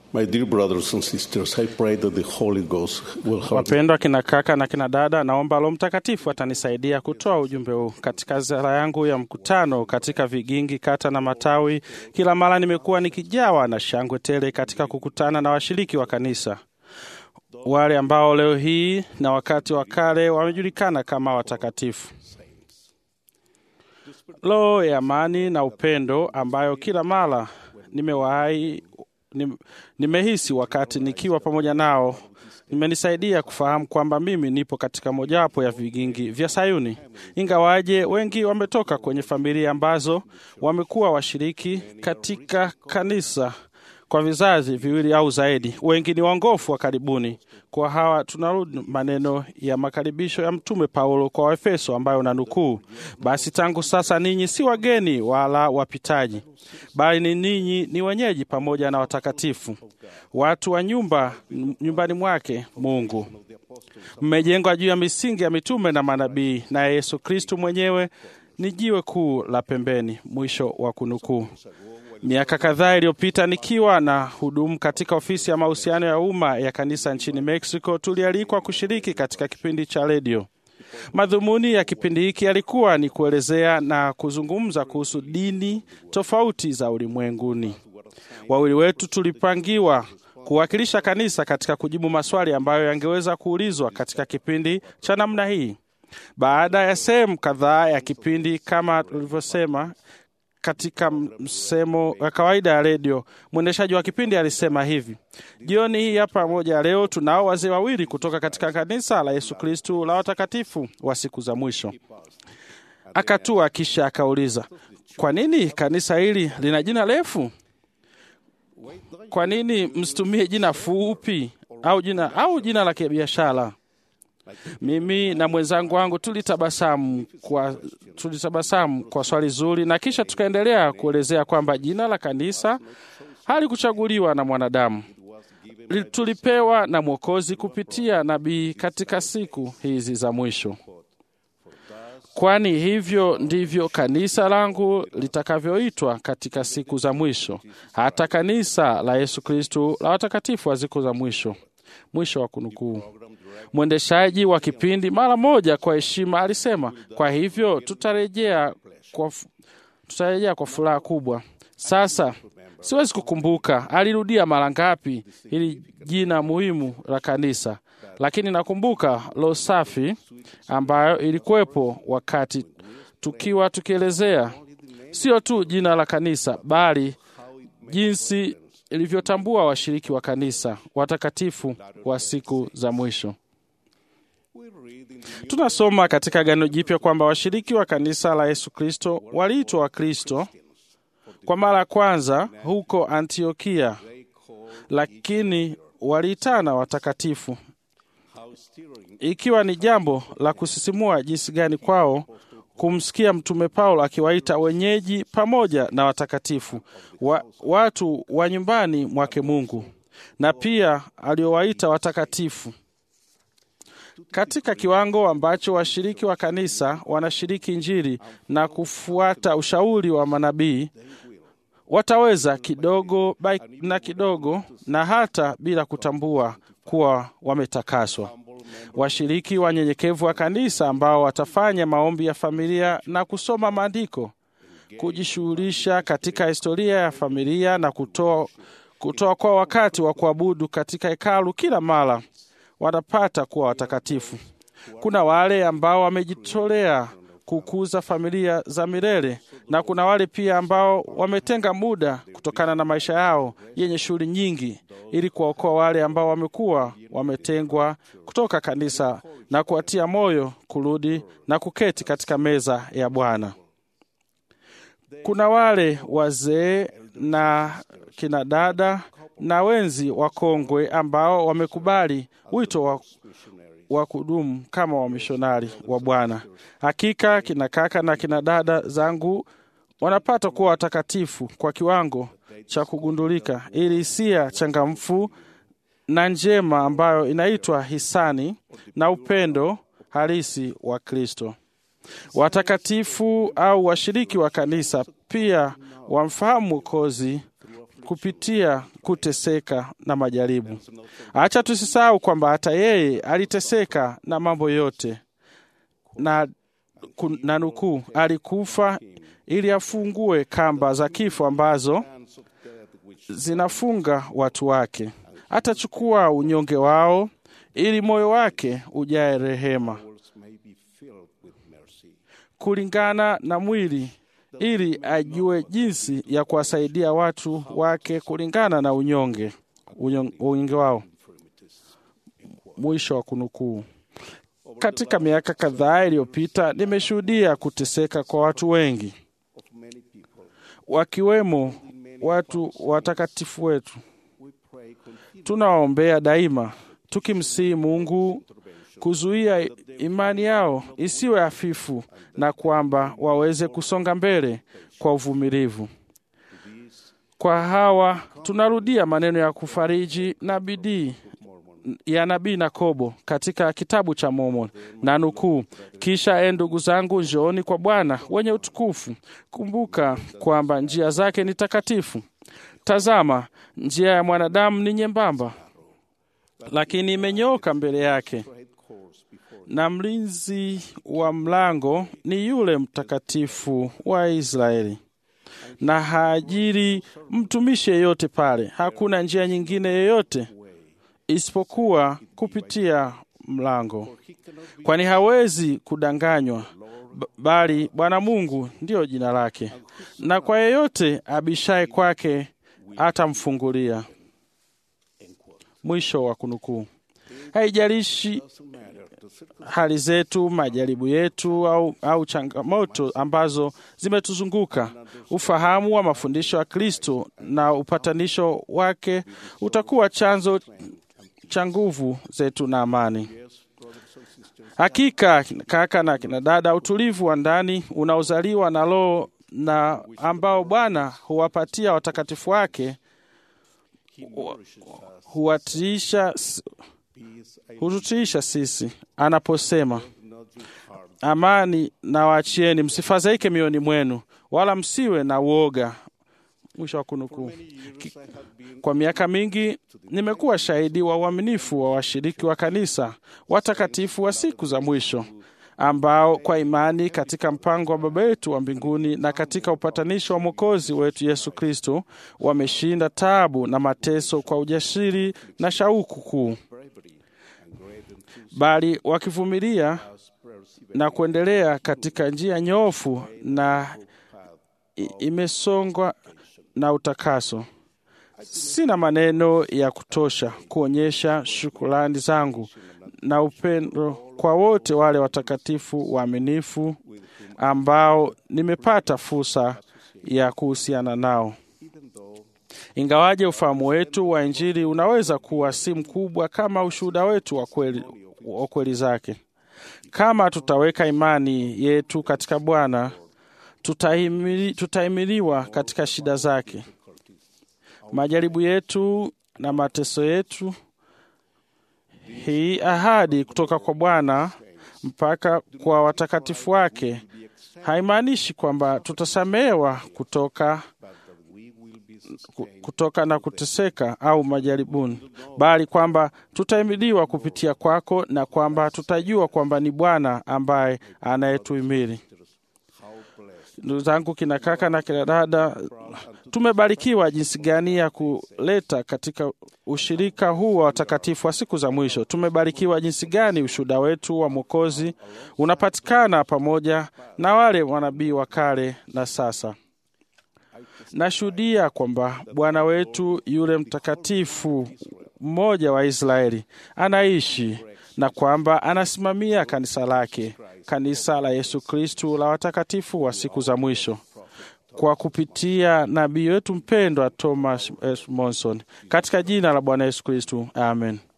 My dear brothers and sisters, I pray that the Holy Ghost will help Wapendwa kina kaka na kina dada, naomba Roho Mtakatifu atanisaidia kutoa ujumbe huu katika ziara yangu ya mkutano katika vigingi, kata na matawi. Kila mara nimekuwa nikijawa na shangwe tele katika kukutana na washiriki wa kanisa, wale ambao leo hii na wakati wa kale wamejulikana kama watakatifu. Roho ya amani na upendo ambayo kila mara nimewahi nim- nimehisi wakati nikiwa pamoja nao imenisaidia kufahamu kwamba mimi nipo katika mojawapo ya vigingi vya Sayuni. Ingawaje wengi wametoka kwenye familia ambazo wamekuwa washiriki katika kanisa kwa vizazi viwili au zaidi, wengi ni wangofu wa karibuni. Kwa hawa tunarudi maneno ya makaribisho ya Mtume Paulo kwa Waefeso ambayo na nukuu, basi tangu sasa ninyi si wageni wala wapitaji, bali ni ninyi ni wenyeji pamoja na watakatifu, watu wa nyumba nyumbani mwake Mungu, mmejengwa juu ya misingi ya mitume na manabii, naye Yesu Kristu mwenyewe ni jiwe kuu la pembeni. Mwisho wa kunukuu. Miaka kadhaa iliyopita nikiwa na hudumu katika ofisi ya mahusiano ya umma ya kanisa nchini Mexico, tulialikwa kushiriki katika kipindi cha redio. Madhumuni ya kipindi hiki yalikuwa ni kuelezea na kuzungumza kuhusu dini tofauti za ulimwenguni. Wawili wetu tulipangiwa kuwakilisha kanisa katika kujibu maswali ambayo yangeweza kuulizwa katika kipindi cha namna hii. Baada ya sehemu kadhaa ya kipindi, kama tulivyosema katika msemo wa kawaida ya redio, mwendeshaji wa kipindi alisema hivi: jioni hii hapa moja leo tunao wazee wawili kutoka katika kanisa la Yesu Kristu la watakatifu wa siku za mwisho. Akatua kisha akauliza, kwa nini kanisa hili lina jina refu? Kwa nini msitumie jina fupi au jina au jina la kibiashara? Mimi na mwenzangu wangu tulitabasamu kwa, tulitabasamu kwa swali zuri, na kisha tukaendelea kuelezea kwamba jina la kanisa halikuchaguliwa na mwanadamu, Li- tulipewa na Mwokozi kupitia nabii katika siku hizi za mwisho, kwani hivyo ndivyo kanisa langu litakavyoitwa katika siku za mwisho, hata kanisa la Yesu Kristu la watakatifu wa siku za mwisho. Mwisho wa kunukuu. Mwendeshaji wa kipindi mara moja kwa heshima alisema, kwa hivyo tutarejea kwa, fu- tutarejea kwa furaha kubwa. Sasa siwezi kukumbuka alirudia mara ngapi hili jina muhimu la kanisa, lakini nakumbuka roho safi ambayo ilikuwepo wakati tukiwa tukielezea sio tu jina la kanisa, bali jinsi ilivyotambua washiriki wa kanisa watakatifu wa siku za mwisho. Tunasoma katika Agano Jipya kwamba washiriki wa kanisa la Yesu Kristo waliitwa Wakristo kwa mara ya kwanza huko Antiokia, lakini waliitana watakatifu, ikiwa ni jambo la kusisimua jinsi gani kwao kumsikia Mtume Paulo akiwaita wenyeji pamoja na watakatifu wa, watu wa nyumbani mwake Mungu, na pia aliowaita watakatifu katika kiwango ambacho washiriki wa kanisa wanashiriki Injili na kufuata ushauri wa manabii, wataweza kidogo by- na kidogo na hata bila kutambua kuwa wametakaswa. Washiriki wanyenyekevu wa kanisa ambao watafanya maombi ya familia na kusoma maandiko, kujishughulisha katika historia ya familia na kutoa kutoa kwa wakati wa kuabudu katika hekalu kila mara wanapata kuwa watakatifu. Kuna wale ambao wamejitolea kukuza familia za milele na kuna wale pia ambao wametenga muda kutokana na maisha yao yenye shughuli nyingi ili kuwaokoa wale ambao wamekuwa wametengwa kutoka kanisa na kuwatia moyo kurudi na kuketi katika meza ya Bwana. Kuna wale wazee na kina dada na wenzi wakongwe ambao wamekubali wito wa, wa kudumu kama wamishonari wa Bwana. Hakika kina kaka na kina dada zangu wanapata kuwa watakatifu kwa kiwango cha kugundulika, ili hisia changamfu na njema ambayo inaitwa hisani na upendo halisi wa Kristo. Watakatifu au washiriki wa kanisa pia wamfahamu Mwokozi kupitia kuteseka na majaribu. Acha tusisahau kwamba hata yeye aliteseka na mambo yote na, ku- na nukuu, alikufa ili afungue kamba za kifo ambazo zinafunga watu wake. Atachukua unyonge wao ili moyo wake ujae rehema may be filled with mercy. kulingana na mwili ili ajue jinsi ya kuwasaidia watu wake kulingana na unyonge unyo- unyonge wao. Mwisho wa kunukuu. Katika miaka kadhaa iliyopita, nimeshuhudia kuteseka kwa watu wengi, Of many people, wakiwemo watu watakatifu wetu. we pray continually Tunawaombea daima, tukimsihi Mungu kuzuia imani yao isiwe hafifu na kwamba waweze kusonga mbele kwa uvumilivu. Kwa hawa tunarudia maneno ya kufariji na bidii ya nabii Yakobo katika kitabu cha Mormoni na nukuu, kisha e ndugu zangu, njooni kwa Bwana wenye utukufu, kumbuka kwamba njia zake ni takatifu. Tazama, njia ya mwanadamu ni nyembamba, lakini imenyooka mbele yake, na mlinzi wa mlango ni yule mtakatifu wa Israeli na haajiri mtumishi yeyote pale. Hakuna njia nyingine yoyote isipokuwa kupitia mlango, kwani hawezi kudanganywa, b- bali Bwana Mungu ndiyo jina lake, na kwa yeyote abishaye kwake atamfungulia. Mwisho wa kunukuu. Haijalishi hali zetu, majaribu yetu au, au changamoto ambazo zimetuzunguka, ufahamu wa mafundisho ya Kristo na upatanisho wake utakuwa chanzo cha nguvu zetu na amani. Hakika kaka na kina dada, utulivu wa ndani unaozaliwa na Roho na ambao Bwana huwapatia watakatifu wake hu- huwatiisha hututiisha sisi anaposema amani na waachieni, msifadhaike mioyoni mwenu, wala msiwe na uoga. Mwisho wa kunukuu. Ki- Kwa miaka mingi nimekuwa shahidi wa uaminifu wa washiriki wa kanisa watakatifu wa siku za mwisho ambao kwa imani katika mpango wa Baba yetu wa mbinguni na katika upatanisho wa Mwokozi wetu Yesu Kristo wameshinda taabu na mateso kwa ujasiri na shauku kuu, bali wakivumilia na kuendelea katika njia nyofu na i- imesongwa na utakaso. Sina maneno ya kutosha kuonyesha shukrani zangu na upendo kwa wote wale watakatifu waaminifu ambao nimepata fursa ya kuhusiana nao. Ingawaje ufahamu wetu wa Injili unaweza kuwa si mkubwa kama ushuhuda wetu wa kweli, wa kweli zake, kama tutaweka imani yetu katika Bwana, tutahimili- tutahimiliwa katika shida zake, majaribu yetu na mateso yetu. Hii ahadi kutoka kwa Bwana mpaka kwa watakatifu wake haimaanishi kwamba tutasamehewa kutoka ku- kutoka na kuteseka au majaribuni, bali kwamba tutahimiliwa kupitia kwako na kwamba tutajua kwamba ni Bwana ambaye anayetuhimili. Ndugu zangu, kina kaka na kina dada, tumebarikiwa jinsi gani ya kuleta katika ushirika huu wa watakatifu wa siku za mwisho. Tumebarikiwa jinsi gani ushuhuda wetu wa Mwokozi unapatikana pamoja na wale manabii wa kale na sasa. Nashuhudia kwamba Bwana wetu yule mtakatifu mmoja wa Israeli anaishi na kwamba anasimamia kanisa lake, kanisa la Yesu Kristu la watakatifu wa siku za mwisho kwa kupitia nabii wetu mpendwa Thomas S. Monson, katika jina la Bwana Yesu Kristu, amen.